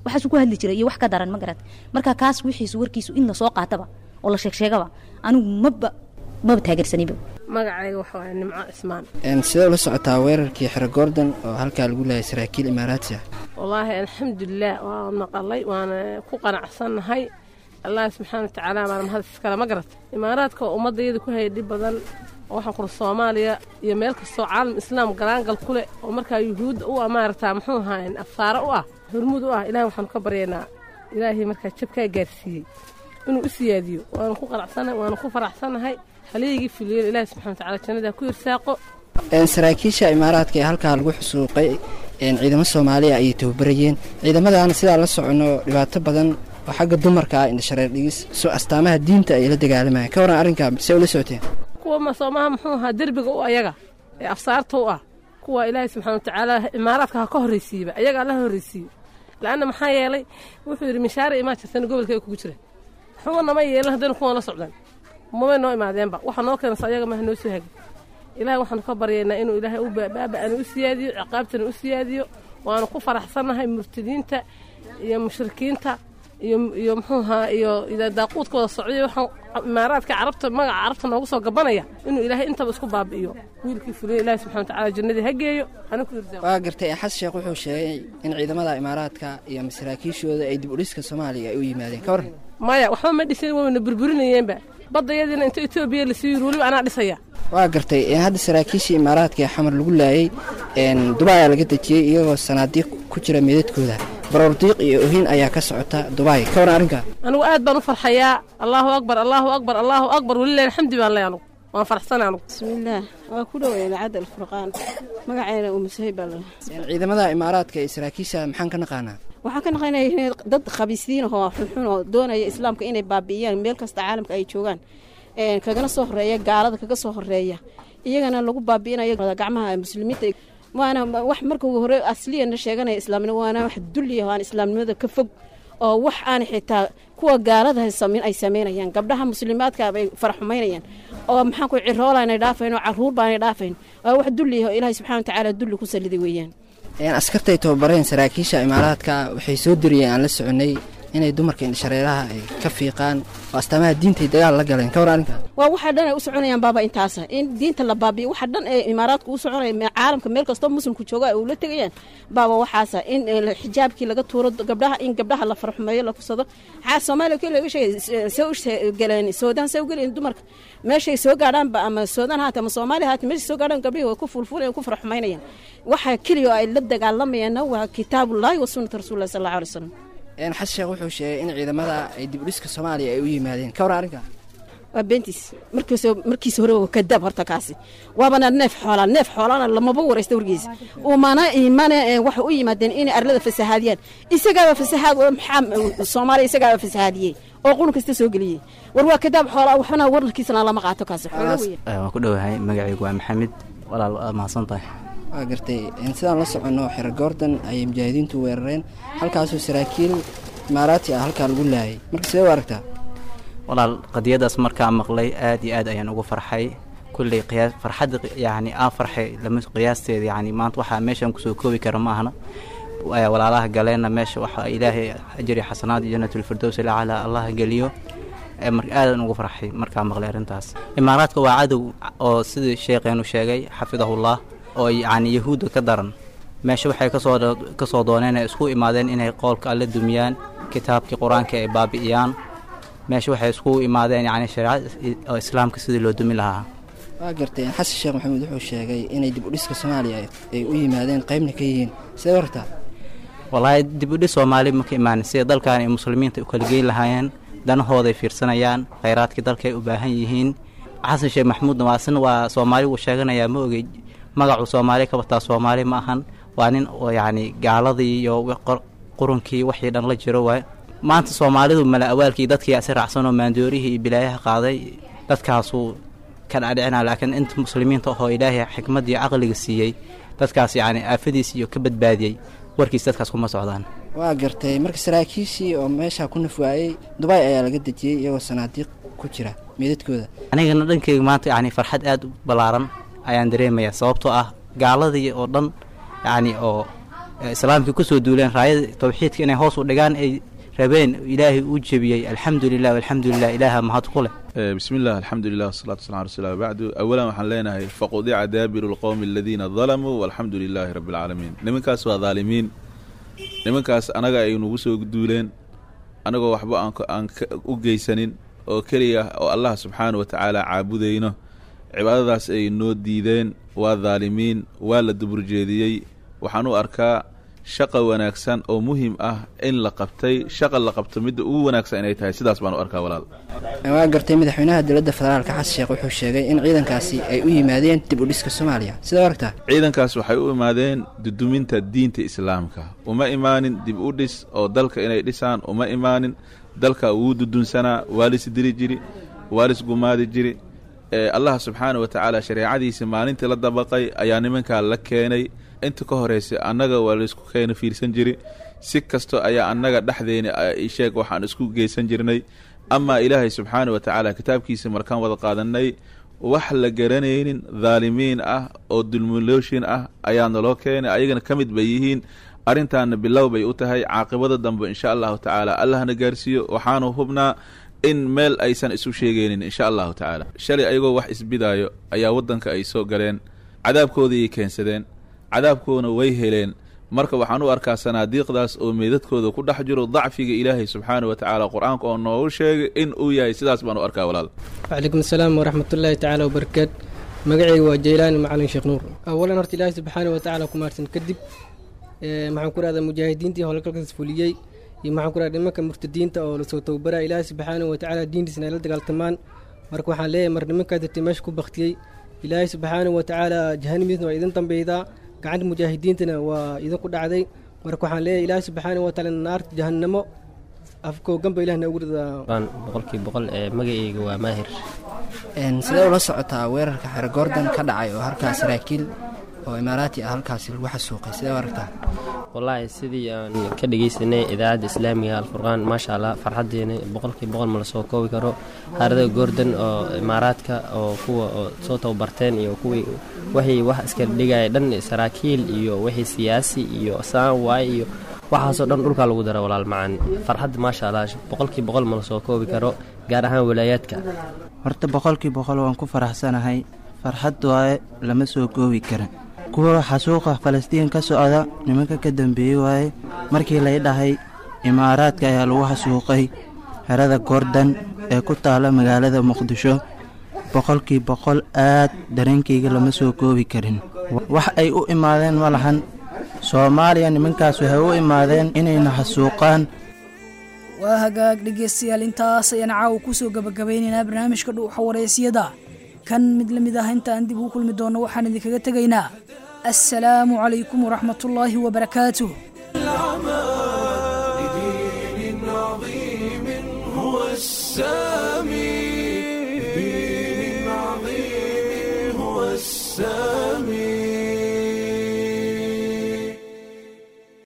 waxaasuu ku hadli jiray iyo wax ka daran ma garat marka kaas wixiisu warkiisu in lasoo qaataba oo la sheegsheegaba anigu maba maba taageersaniba magacayga waxa waaye nimco cismaan sidee ula socotaa weerarkii xero goordon oo halkaa lagu leeyay saraakiil imaaraati ah wallaahi alxamdulilah waa maqalay waana ku qanacsannahay allah subxaana watacaala baana mahad iskale ma garata imaaraadka oo ummadayada ku hayay dhib badan oo waxaan kula soomaaliya iyo meel kastoo caalam islaam galaangal ku leh oo markaa yuhuudda u ah maaragtaa muxuu ahaa afsaare u ah hormuud u ah ilahay waxaanu ka baryaynaa ilaahay markaa jabkaa gaarsiiyey inuu u siyaadiyo waanu ku qanacsannahay waanu ku faraxsannahay haleygii fuliyen ilaahay subxana watacaala jannadaa ku irsaaqo saraakiisha imaaraadka ee halkaa lagu xusuuqay ciidamo soomaaliya ayay tababarayeen ciidamadaana sidaa la socono dhibaato badan oo xagga dumarka ah indhashareer dhigis soo astaamaha diinta ay la dagaalamayaan ka waran arrinkaa see ula socoteen kuwa masoomaha muxuu ahaa derbiga u ayaga ee afsaarta u ah kuwa ilaahay subxana watacaala imaaraadka ha ka horraysiiba ayaga alla horraysiiyo la'anna maxaa yeelay wuxuu yidhi mishaare imaa jirtana gobolka ay kugu jiraan xuba nama yeelan haddaynu kuwan la socdaan mamay noo imaadeenba waxa noo keenaysa ayaga maha noo soo hagi ilaahay waxaanu ka baryaynaa inuu ilaahay u baaba'ana u siyaadiyo ciqaabtana u siyaadiyo waanu ku faraxsannahay murtadiinta iyo mushrikiinta iyo iyo muxuuhaa iyo daaquudka wada socday waxaan imaaraadka carabta magaca carabta noogu soo gabanaya inuu ilaahay intaba isku baabi'iyo wiilkii fuliya ilaahay subxana watacaala jannadii ha geeyo hana ku irsaaqo waa gartay xasan sheekh wuxuu sheegay in ciidamada imaaraadka iyo masaraakiishooda ay dib u dhiska soomaaliya ay u yimaadeen ka waran maya waxba ma dhisin wayna burburinayeenba baddayadiina inta etoobiya lasii yiri weliba anaa dhisaya waa gartay hadda saraakiishii imaaraadka ee xamar lagu laayay dubaay ayaa laga dejiyey iyagoo sanaadiiq ku jira meedadkooda baroordiiq iyo ohin ayaa ka socota dubaay ka waran arrinkaa anigu aad baan u farxayaa allaahu akbar allaahu akbar allaahu akbar welilah alxamdi baan ley anugu waan farxsana anugu bismillaah waa ku dhowey idaacadda alfurqaan magacayna umusahib baa leh ciidamada imaaraadka iyo saraakiisha maxaan ka naqaanaa waxaan ka naqaynaya inay dad khabiisiin ahoo xunxun oo doonaya islaamka inay baabi'iyaan meel kasta caalamka ay joogaan kagana soo horeeya gaalada kaga soo horeeya iyagana lagu baabi'inayo gacmaha muslimiinta waana wax marka hore asliyana sheeganaya islaamnimo waana wax dulliya aan islaamnimada ka fog oo wax aan xitaa kuwa gaalada ay samaynayaan gabdhaha muslimaadka bay faraxumaynayaan oo maxaan ku ciroolanay dhaafayn oo caruur baanay dhaafayn waa wax dulliya oo ilaahay subxana watacaala dulli ku saliday weeyaan askartay tababareen saraakiisha imaaraadka waxay soo diriyeen aan la soconay inay dumarka indhashareeraha ay ka fiiqaan oo astaamaha diintay dagaal la galeen ka war arrinkaa waa waxa dhan ay u soconayaan baaba intaasa in diinta la baabiyo waxa dhan ee imaaraadku u soconaya caalamka meel kastoo muslimku jooga ay ula tegayaan baaba waxaasa in xijaabkii laga tuuro gabdhaha in gabdhaha la farxumeeyo la fursado xaa soomaaliya kii laga sheegay se u galeen soodaan se u galeen dumarka meeshay soo gaadhaanba ama soodaan haata ama soomaaliya haata meeshay soo gaadhaan gabdhihii way ku fulfulayaan ku farxumaynayaan waxa keliya oo ay la dagaalamayaanna waa kitaabullaahi wa sunnata rasuulillahi sal allahu alay wasalam xasan sheekh wuxuu sheegay in ciidamada ay dib u dhiska soomaaliya ay u yimaadeen ka war arrinkaa waa beentiis markiis markiisa hore waa kadaab horta kaasi waabana neef xoolaa neef xoolaana lamaba waraysta wargiisa umana imana waxay u yimaadeen inay arlada fasahaadiyaan isagaaba fasahaad maxaa soomaaliya isagaaba fasahaadiyey oo qulun kasta soo geliyey war waa kadaab xoolaa waxna wararkiisana lama qaato kaasi xoolo weya waan ku dhowahay magacaygu waa maxamed walaal waa mahadsan tahay waa gartay sidaan la soconno xero goordan ayay mujaahidiintu weerareen halkaasoo saraakiil imaaraati ah halkaa lagu laayay marka sidee u aragtaa walaal qadiyadaas markaa maqlay aad iyo aad ayaan ugu farxay kulley qiyaas farxadda yacni aan farxay lama qiyaasteeda yacni maanta waxaa meeshaan kusoo koobi kara ma ahna walaalaha galeenna meesha waxa ilaahay ajri xasanaad iyo janatulfirdows ilacala allah geliyo mar aadan ugu farxay markaa maqlay arrintaas imaaraadka waa cadow oo sidii sheekheenu sheegay xafidahullah oo yacni yahuudda ka daran meesha waxay kasoo kasoo dooneen ay isku imaadeen inay qoolka alle dumiyaan kitaabkii qur-aanka ay baabi'iyaan meesha waxay isku imaadeen yacni shareecada islaamka sidii loo dumi lahaa waa gartay xasan sheekh maxamuud wuxuu sheegay inay dib u dhiska soomaaliya ay u yimaadeen qaybna ka yihiin sidee wartaa wallaahi dib u dhis soomaali ma ka imaanin sida dalkan ay muslimiinta u kala geyn lahaayeen danahooday fiirsanayaan khayraadkii dalka ay u baahan yihiin xasan sheekh maxamuudna waa sina waa soomaali wuu sheeganayaa ma ogey magacuu soomaali ka wataa soomaali ma ahan waa nin oo yacni gaaladii iyo qurunkii wixii dhan la jiro waay maanta soomaalidu mala awaalkii dadkii asi raacsan oo maandoorihii iyo bilaayaha qaaday dadkaasuu ka dhadhicinaa laakiin inta muslimiinta ahoo ilaahay xikmaddii caqliga siiyey dadkaas yacni aafadiis iyo ka badbaadiyey warkiis dadkaas kuma socdaan waa gartay marka saraakiishii oo meeshaa ku nafwaayey dubaay ayaa laga dejiyey iyagoo sanaadiiq ku jira meedadkooda anigana dhankeyga maanta yacni farxad aad u ballaaran ayaan dareemayaa sababtoo ah gaaladii oo dhan yacni oo islaamkii kusoo duuleen raayada tawxiidka inay hoos u dhigaan ay rabeen ilaahay uu jebiyey alxamdu lilah alxamdu lilah ilaaha mahad ku leh بسم الله الحمد لله والصلاة والسلام على رسول الله بعد أولا waxaan leenahay فقطع دابر القوم الذين ظلموا والحمد لله رب العالمين nimankaas waa dhaalimiin nimankaas anaga ay nagu soo duuleen anagoo waxba aan aan u geysanin oo keliya oo allah subxaana wa tacaala caabudayno cibaadadaas ay noo diideen waa dhaalimiin waa la duburjeediyey waxaan u arkaa shaqa wanaagsan oo muhim ah in la qabtay shaqa la qabto midda ugu wanaagsan inay tahay sidaas baan u arkaa walaal waa gartay madaxweynaha dowladda federaalka xasan sheekh wuxuu sheegay in ciidankaasi ay u yimaadeen dib u dhiska soomaaliya sidaa aragtaa ciidankaas waxay u imaadeen duduminta diinta islaamka uma imaanin dib u dhis oo dalka inay dhisaan uma imaanin dalka wuu dudunsanaa waa lis diri jiri waa lis gumaadi jiri ee allah subxaana wa tacaala shareecadiisa maalintii la dabaqay ayaa nimankaa la keenay inta ka horeysa annaga waa laysku keena fiirsan jiri si kasto ayaa annaga dhexdeena sheeg waxaan isku geysan jirnay amaa ilaahay subxaana wa tacaala kitaabkiisa markaan wada qaadanay wax la garanaynin dhaalimiin ah oo dulmulooshin ah ayaa naloo keenay ayagana ka mid bay yihiin arrintaana bilow bay u tahay caaqibada dambe insha allahu tacaala allahna gaarsiiyo waxaanu hubnaa in meel aysan isu sheegaynin insha allahu tacaala shalay ayagoo wax isbidaayo ayaa waddanka ay soo galeen cadaabkoodii keensadeen cadaabkoodana way heleen marka waxaan u arkaa sanaadiiqdaas oo meedadkooda ku dhex jiro dacfiga ilaahay subxaana wa tacaala qur-aanka oo noogu sheegay in uu yahay sidaas baan u arkaa walaal wcalaykum asalaam waraxmatullaahi tacaala wabarakaat magacayga waa jaylaani macalin sheekh nuur awalan horta ilaahay subxaana wa tacaala ku maarsan kadib maxaan ku rahdaa mujaahidiintii howlgalkaas fuliyey iyo maxaan ku rahda nimanka murtadiinta oo lasoo tababaraa ilaahay subxaana wa tacaala diintiisna ay la dagaaltamaan marka waxaan leeyahay mar nimankaa dirtay meesha ku baktiyey ilaahay subxaana wa tacaala jahanimiisna waa idin dambeydaa gacanta mujaahidiintana waa idinku dhacday marka waxaan leeyahay ilaahay subxaana wa tacaala naarta jahannamo afkooganba ilah noogu ridaa boqolkii boqol ee magacayga waa maahir sidee ula socotaa weerarka xere goordan ka dhacay oo halkaas saraakiil oo imaaraati ah halkaasi lagu xasuuqay sidee u aragtaa wallaahi sidii aan ka dhegaysanay idaacadda islaamiga alfurqaan maasha allah farxaddeena boqolkii boqol ma la soo koobi karo harada goordan oo imaaraadka oo kuwa oo soo tababarteen iyo kuwii waxay wax iska dhigaya dhan saraakiil iyo wixii siyaasi iyo saan waay iyo waxaasoo dhan dhulkaa lagu dara walaal macaan farxadda maasha allah boqolkii boqol ma la soo koobi karo gaar ahaan walaayaadka horta boqolkii boqol waan ku faraxsanahay farxad waaye lama soo koobi karin kuwa xasuuqa falastiin ka socda nimanka ka dambeeyey waaye markii lay dhahay imaaraadka ayaa lagu xasuuqay xerada goordan ee ku taala magaalada muqdisho boqolkii boqol aad dareenkayga lama soo koobi karin wax ay u imaadeen ma lahan soomaaliya nimankaas waxay u imaadeen inayna xasuuqaan waa hagaag dhegeystayaal intaas ayaan caawa kusoo gabagabeynaynaa barnaamijka dhuuxa wareysiyada kan mid la mid ah intaan dib u kulmi doonno waxaan idinkaga tegaynaa assalaamu calaykum waraxmatullaahi wabarakaatuh لدين عظيم هو السامي لدين عظيم هو السامي